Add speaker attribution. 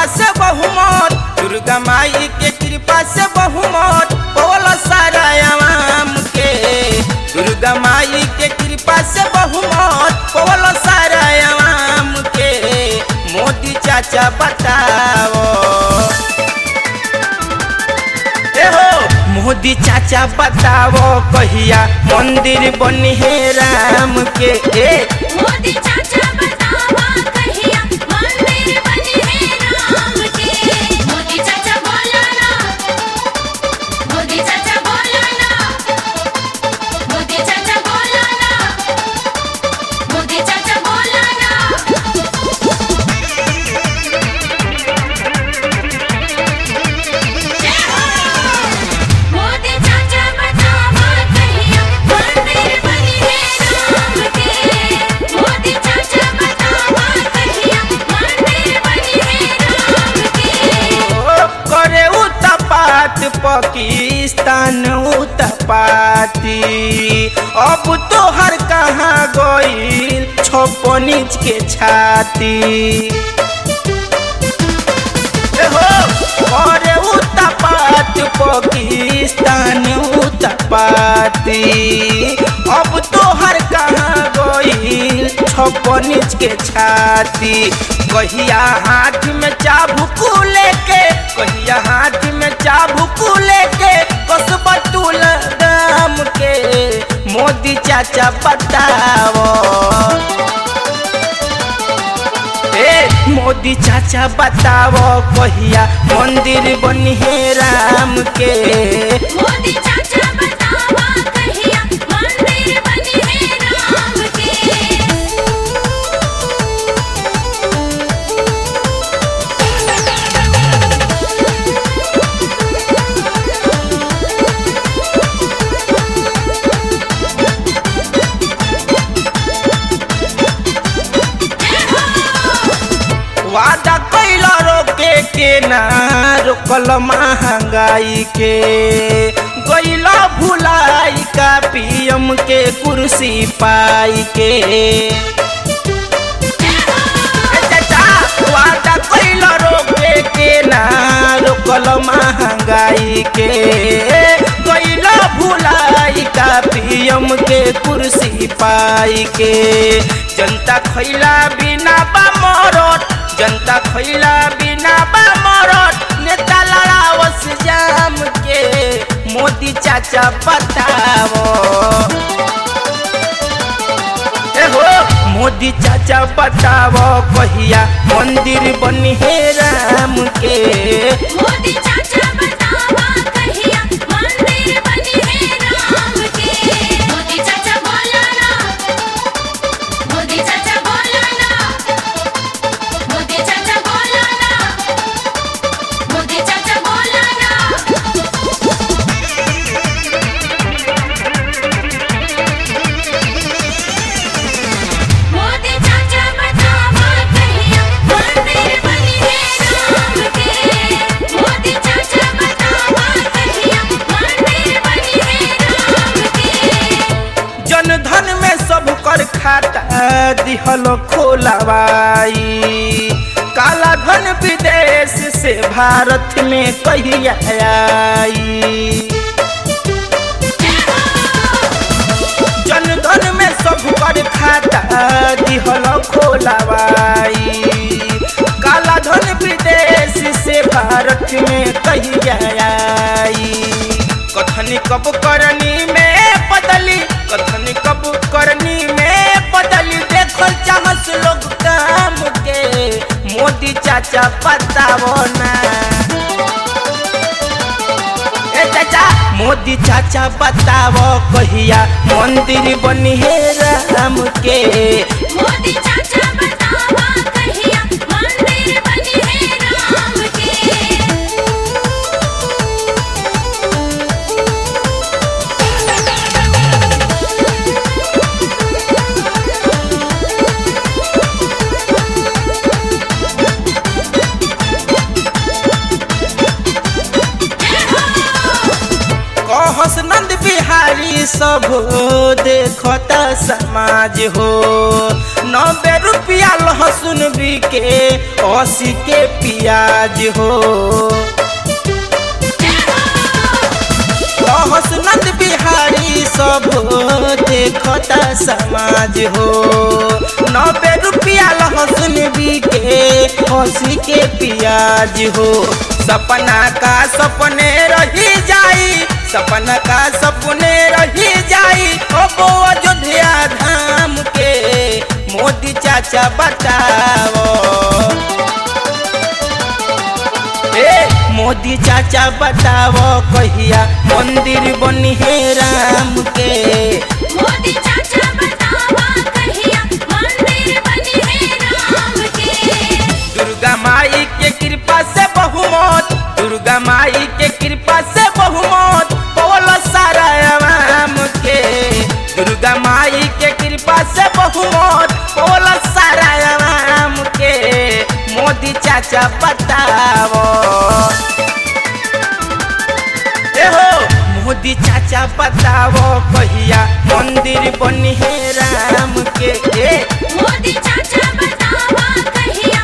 Speaker 1: से बहुमत दुर्गा माई के कृपा से बहुमत बोल सारा आवाम के दुर्गा माई के कृपा से बहुमत बोल सारा आवाम के मोदी चाचा बताओ ए हो मोदी चाचा बताओ कहिया मंदिर बनी है राम के ए
Speaker 2: मोदी चाचा बतावा कहिया मंदिर बने हैं राम के मोदी चाचा बोला ना मोदी चाचा बोला ना मोदी चाचा बोला ना मोदी चाचा बोला ना जय हो मोदी चाचा बतावा कहिया मंदिर बने हैं राम के मोदी चाचा बतावा कहिया मंदिर बने हैं राम के
Speaker 1: ओ, करे उतपात पाकिस्तान उतपाती अब तो हर कहाँ गईल छप्पन इंच के छाती ए हो करे उतपात पाकिस्तान उतपाती अब तो हर कहाँ गईल छप्पन इंच के छाती कहिया हाथ में चाबुक लेके कहिया हाथ में चाबुक लेके कसबा तुल दाम के मोदी चाचा बताओ ए मोदी चाचा बताओ कहिया मंदिर बनी है राम के
Speaker 2: मोदी चाचा बतावा कहिया मंदिर बने हैं राम के
Speaker 1: वादा कैला रोके के ना रोकल महंगाई के गैला भुलाई का पीएम के कुर्सी पाई के ए चाचा, वादा कैला रोके के ना रोकल महंगाई के गैला भुलाई का पीएम के कुर्सी पाई के जनता खैला बिना बा मरत जनता खैला बिना बा मरत नेता लड़ावस जाम के मोदी चाचा बताओ ए हो मोदी चाचा बताओ कहिया मंदिर बनी है राम के
Speaker 2: मोदी चाचा बतावा कहिया मंदिर बने हैं राम के मोदी चाचा बोला ना मोदी चाचा बोला ना मोदी चाचा बोला ना मोदी चाचा बोला ना मोदी चाचा बतावा कहिया मंदिर बने हैं राम के मोदी चाचा बतावा कहिया मंदिर बने हैं राम के
Speaker 1: जन धन में सब कर खाता दिहल खोलावाई काला धन विदेश से भारत में कहिया आई जन धन में सब कर खाता दिहल खोलावाई काला धन विदेश से भारत में कहिया आई कथनी कब करनी में बदली कथनी कब करनी में बदली देखल चाहस लोग काम के मोदी चाचा बताओ ना ए चाचा मोदी चाचा बताओ कहिया मंदिर बनी है राम के
Speaker 2: मोदी चाचा बतावा कहिया मंदिर बने हैं राम के
Speaker 1: कहस नंद बिहारी सब देखता समाज हो नब्बे रुपया लहसुन बिके अस्सी के प्याज हो कहस नंद बिहारी सब देखता समाज हो नब्बे रुपया लहसुन बिके अस्सी के प्याज हो सपना का सपने रही जाई सपना का सपने रही जाई ओ अयोध्या धाम के मोदी चाचा बताओ ए मोदी चाचा बताओ कहिया मंदिर बनी है राम के
Speaker 2: मोदी चाचा बतावा कहिया मंदिर बनी है राम के
Speaker 1: दुर्गा माई के कृपा से बहुमत दुर्गा माई के कृपा से बहुमत बोल सारा आवाम के दुर्गा माई के कृपा से बहुमत बोल सारा आवाम के मोदी चाचा बताओ ए हो मोदी चाचा बताओ कहिया मंदिर बनी है राम के ए
Speaker 2: मोदी चाचा बतावा कहिया